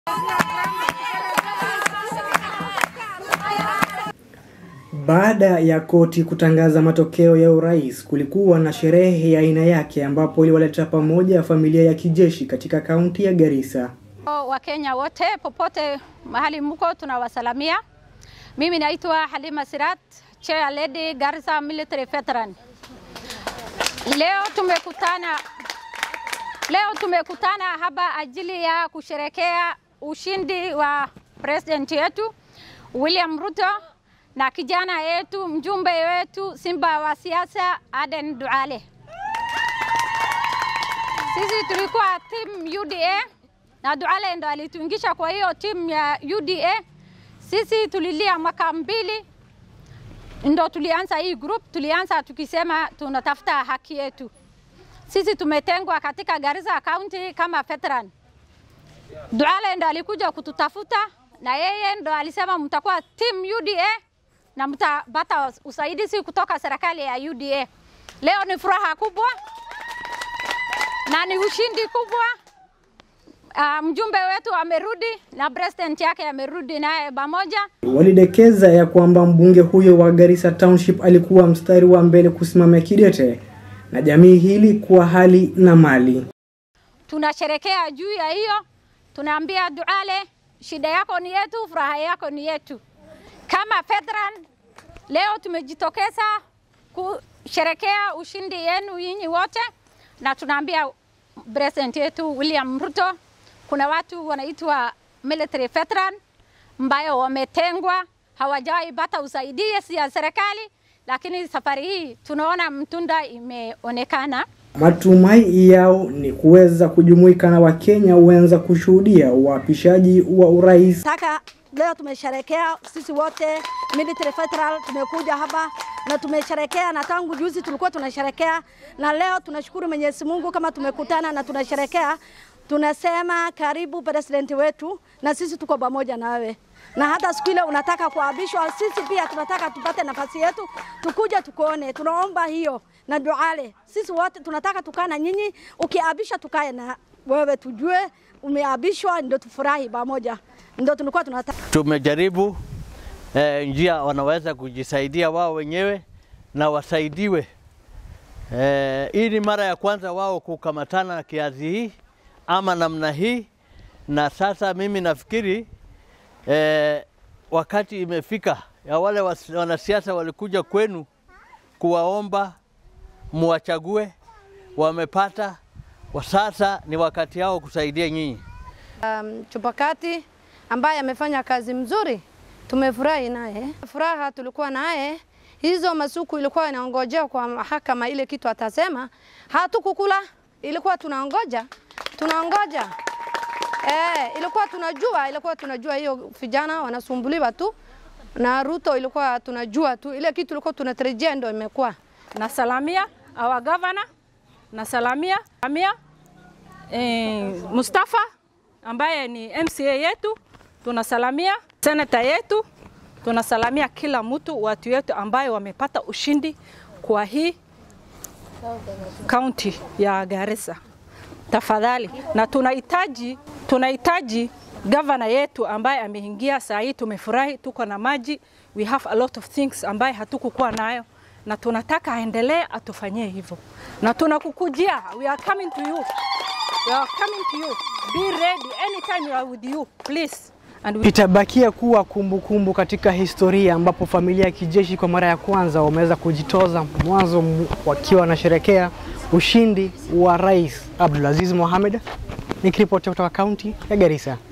Baada ya koti kutangaza matokeo ya urais, kulikuwa na sherehe ya aina yake ambapo iliwaleta pamoja familia ya kijeshi katika kaunti ya Garissa. Wakenya wote popote mahali mko tunawasalamia. Mimi naitwa Halima Sirat, Chair Lady Garissa Military Veteran. Leo tumekutana leo tumekutana hapa ajili ya kusherekea ushindi wa president yetu William Ruto na kijana yetu mjumbe wetu Simba wa siasa Aden Duale. Sisi tulikuwa team UDA na Duale ndo alituingisha kwa hiyo team ya UDA. Sisi tulilia mwaka mbili ndo tulianza hii group, tulianza tukisema tunatafuta haki yetu. Sisi tumetengwa katika Garissa County kama veteran. Duale ndo alikuja kututafuta na yeye ndo alisema mtakuwa team UDA na mtapata usaidizi kutoka serikali ya UDA. Leo ni furaha kubwa na ni ushindi kubwa. Uh, mjumbe wetu amerudi na president yake amerudi naye pamoja. Walidekeza ya kwamba mbunge huyo wa Garissa Township alikuwa mstari wa mbele kusimamia kidete na jamii hili kwa hali na mali. Tunasherekea juu ya hiyo, tunaambia Duale, shida yako ni yetu, furaha yako ni yetu. Kama veteran leo tumejitokeza kusherekea ushindi yenu nyinyi wote, na tunaambia president yetu William Ruto, kuna watu wanaitwa military veteran ambayo wametengwa, hawajawahi pata usaidizi ya serikali, lakini safari hii tunaona mtunda imeonekana. Matumai yao ni kuweza kujumuika na Wakenya wenza kushuhudia uapishaji wa urais. Taka leo tumesherekea sisi wote military veteran, tumekuja hapa na tumesherekea, na tangu juzi tulikuwa tunasherekea, na leo tunashukuru Mwenyezi Mungu kama tumekutana na tunasherekea. Tunasema karibu president wetu, na sisi tuko pamoja na wewe, na hata siku ile unataka kuabishwa, sisi pia tunataka tupate nafasi yetu, tukuja tukuone. Tunaomba hiyo na Duale, sisi wote tunataka tukaa na nyinyi, ukiabisha tukae na wewe, tujue umeabishwa, ndio tufurahi pamoja, ndio tulikuwa tunataka. Tumejaribu eh, njia wanaweza kujisaidia wao wenyewe na wasaidiwe. Eh, hii ni mara ya kwanza wao kukamatana kiasi hii ama namna hii, na sasa mimi nafikiri eh, wakati imefika ya wale wanasiasa walikuja kwenu kuwaomba muwachague, wamepata. Sasa ni wakati yao kusaidia nyinyi. Um, Chupakati ambaye amefanya kazi mzuri, tumefurahi naye. Furaha tulikuwa naye, hizo masuku ilikuwa inaongojea kwa mahakama ile kitu atasema, hatukukula, ilikuwa tunaongoja tunaongoja eh, ilikuwa tunajua, ilikuwa tunajua hiyo vijana wanasumbuliwa tu na Ruto, ilikuwa tunajua tu ile kitu ilikuwa tunatarajia ndio imekuwa. Nasalamia our governor, nasalamia amia eh, Mustafa ambaye ni MCA yetu, tunasalamia senata yetu, tunasalamia kila mtu, watu wetu ambayo wamepata ushindi kwa hii kaunti ya Garissa tafadhali, na tunahitaji tunahitaji gavana yetu ambaye ameingia saa hii. Tumefurahi, tuko na maji, we have a lot of things ambaye hatukukuwa nayo, na tunataka aendelee atufanyie hivyo, na tunakukujia, we are coming to you, we are coming to you, be ready anytime we are with you please. And we... Itabakia kuwa kumbukumbu kumbu katika historia ambapo familia ya kijeshi kwa mara ya kwanza wameweza kujitoza mwanzo wakiwa wanasherekea ushindi wa Rais Abdulaziz Mohamed. Nikiripoti kutoka kaunti ya Garissa.